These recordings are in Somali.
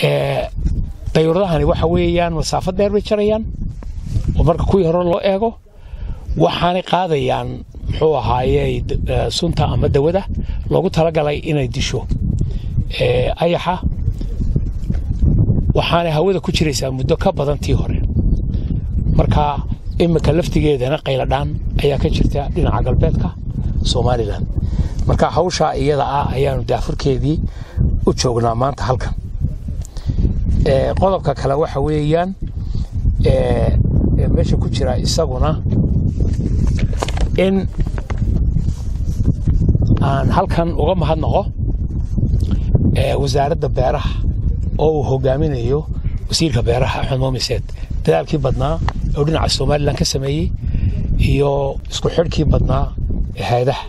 dayuuradahani waxa weeyaan masaafo dheer bay jarayaan oo marka kuwii hore loo eego waxaanay qaadayaan muxuu ahaaye sunta ama dawada loogu talagalay inay disho ayaxa waxaanay hawada ku jiraysaa muddo ka badan tii hore marka iminka laftigeedana qayladhaan ayaa ka jirta dhinaca galbeedka somalilan marka hawshaa iyada ah ayaanu daafurkeedii u joognaa maanta halkan qodobka kale waxa weeyaan meesha ku jira isaguna in aan halkan uga mahadnaqo wasaaradda beeraha oo uu hogaaminayo wasiirka beeraha axmed moomiseed dadaalkii badnaa oo dhinaca somalilan ka sameeyey iyo isku xidhkii badnaa hay-adaha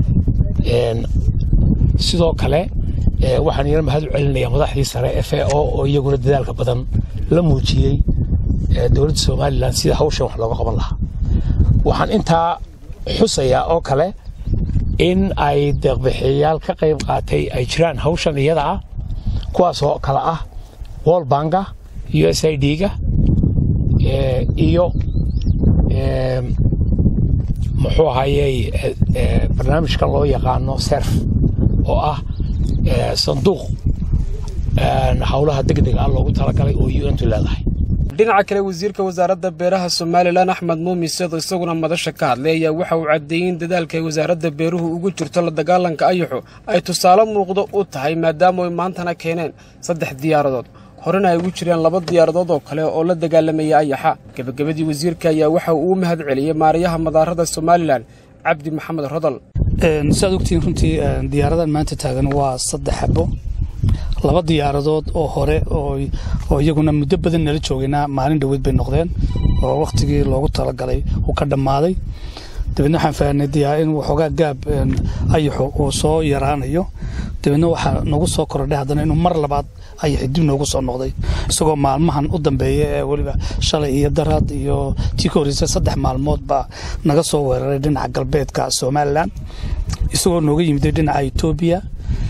sidoo kale waxaan iyana mahad u celinayaa madaxdii sare f a o oo iyaguna dadaalka badan la muujiyey dowladda somalilan sida hawshan wax looga qaban lahaa waxaan intaa xusayaa oo kale in ay deeqbixiyayaal ka qayb qaatay ay jiraan hawshan iyada ah kuwaas oo kale ah wol banka u s i d-ga iyo muxuu ahayey barnaamijka loo yaqaano serf oo ah sanduuq howlaha degdega ah loogu talagalay oo un-tu leedahay dhinaca kale wasiirka wasaaradda beeraha somalilan axmed muumin seedo isaguna madasha ka hadlay ayaa waxa uu caddeeyey in dadaalka ay wasaaradda beeruhu ugu jirto la dagaalanka ayaxu ay tusaale muuqdo u tahay maadaama ay maantana keeneen saddex diyaaradood horena ay ugu jireen laba diyaaradood oo kale oo la dagaalamaya ayaxa gebagabadii wasiirka ayaa waxa uu u mahad celiyey maarayaha madaarada somalilan cabdi maxamed rodol saad ogtihiin runtii diyaaradan maanta taagan waa saddex xabo laba diyaaradood oo hore oo iyaguna muddo badan nala joogayna maalin dhoweed bay noqdeen oo wakhtigii loogu talagalay uu ka dhammaaday dabeedna waxaan fahanay in waxoogaa gaab ayaxu uu soo yaraanayo dabeedna waxaa nagu soo korodhay haddana inuu mar labaad ayaxi dib noogu soo noqday isagoo maalmahan u dambeeya ee weliba shalay iyo daraad iyo tii ka horreysay saddex maalmood baa naga soo weeraray dhinaca galbeedka somalilan isagoo nooga yimiday dhinaca etoobiya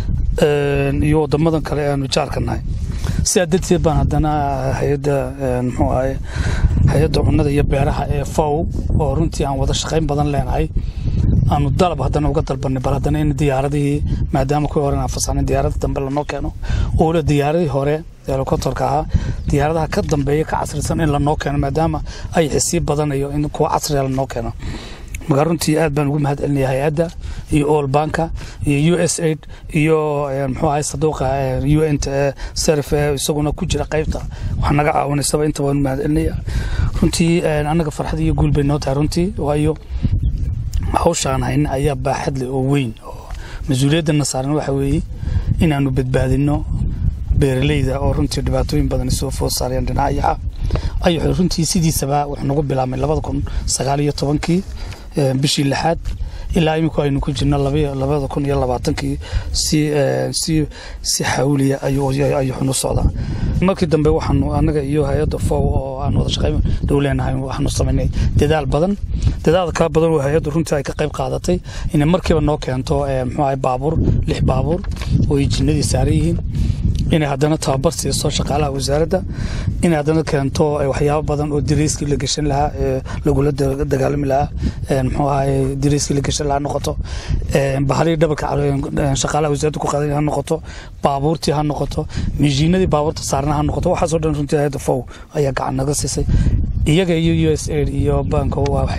iyo wadamadan kale aanu jaarka nahay sidaa darteed baan haddana hay-adda muxuu ahaye hay-adda cunnada iyo beeraha ee fow oo runtii aan wada shaqayn badan leenahay aanu dalab haddana uga dalbanay bal haddana in diyaaradihii maadaama kuwii hore aan fasaxnay diyaarada dambe lanoo keeno oole diyaaradii hore helikobterka ahaa diyaaradaha ka dambeeya ka casrisan in lanoo keeno maadaama ay xisii badanayo in kuwa casriga lanoo keeno marka runtii aad baan ugu mahad celinaya hay-adda iyo all banka iyo u s aid iyo muxuu ahay saduuqa u n t serf isaguna ku jira qaybta wax naga caawinaysaba inta baan u mahad celinaya runtii annaga farxad iyo guul bay noo tahay runtii waayo hawshaan hayna ayaa baaxad leh oo weyn oo mas-uuliyadana saaran waxa weeye inaanu badbaadino beeralayda oo runtii dhibaatooyin badan soo food saarayaan dhinaca ayaxa ayaxu runtii sidiisaba wuxuu nagu bilaabmay labada kun sagaal iyo tobankii bishii lixaad ilaa iminku aynu ku jirno labada kun iyo labaatankii si si si xawliya ayuxunu socdaa markii dambe waxaanu anaga iyo hay-adda fow oo aan wada shaqayn dhow leenahay waxaanu samaynay dadaal badan dadaal kala badan oo hay-addu runtii ay ka qayb qaadatay inay markiiba noo keento muxuu ahay baabuur lix baabuur oo ay jinnadii saaran yihiin inay haddana tababar siiso shaqaalaha wasaaradda inay haddana keento waxyaabo badan oo dariiskii la geshan lahaa lagula dagaalami lahaa muxuu ahaye dariiskii la geshan lahaa noqoto bahalihii dhabarka shaqaalaha wasaaradda ku qaadan ha noqoto baabuurtii ha noqoto mishiinadii baabuurta saarna ha noqoto waxaasoo dhan runtii hayadda fow ayaa gacan naga siisay iyaga iyo u s aid iyo bank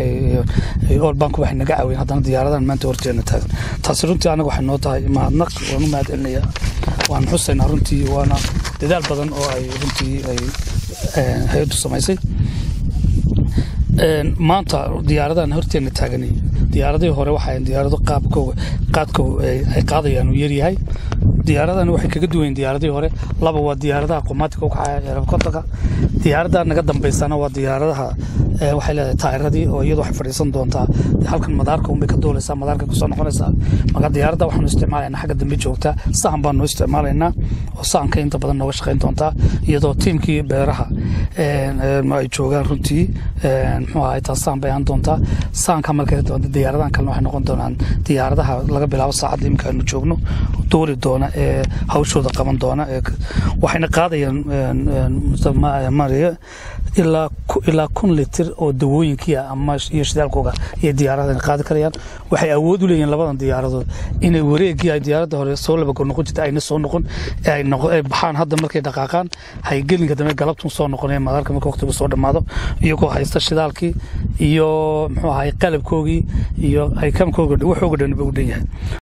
all bank waxay naga caawiyeen haddana diyaaradahan maanta horteena taagan taasi runtii anaga waxay noo tahay mahadnaq waan u mahad celinayaa waan xusaynaa runtii waana dadaal badan oo ay runtii ay hay-addu samaysay maanta diyaaradahan horteena taaganay diyaaradihii hore waxay diyaarado qaabkooga qaadko ay qaadayaan uu yaryahay diyaaradan waxay kaga duwayen diyaaradihii hore laba waa diyaaradaha qumaatika u kacaya helikobterka diyaarada naga dambaysana waa diyaaradaha waxay leedahay taayiradii oo iyadu waxay fadhiisan doontaa halkan madaarka unbay ka duulaysaa madaarka kusoo noqonaysaa marka diyaaradda waxaanu isticmaalaynaa xagga dambe joogta sahan baanu isticmaalaynaa oo sahanka inta badan nooga shaqayn doontaa iyadoo tiimkii beeraha ay joogaan runtii muxuu ahay taas sahan bay ahaan doontaa sahanka markay doonta diyaaradahan kalena waxay noqon doonaan diyaaradaha laga bilaabo saacadda imika aanu joogno duuli doona ee hawshooda qaban doona waxayna qaadayaan mariya ilaa kun litir oo dawooyinkiia ama iyo shidaalkooga iyo diyaaradahan qaadi karayaan waxay awood u leeyihiin labadan diyaaradood inay wareegii ay diyaaradda hore soo labagor noqon jirta ayna soo noqon ay baxaan hadda markay dhaqaaqaan hay gelinka dambe galabtun soo noqonaya madaarka marka waqtigu soo dhammaado iyagoo haysta shidaalkii iyo muxuu ahay qalabkoogii iyo ay kamkooga waxooga dhan ba u dhan yahay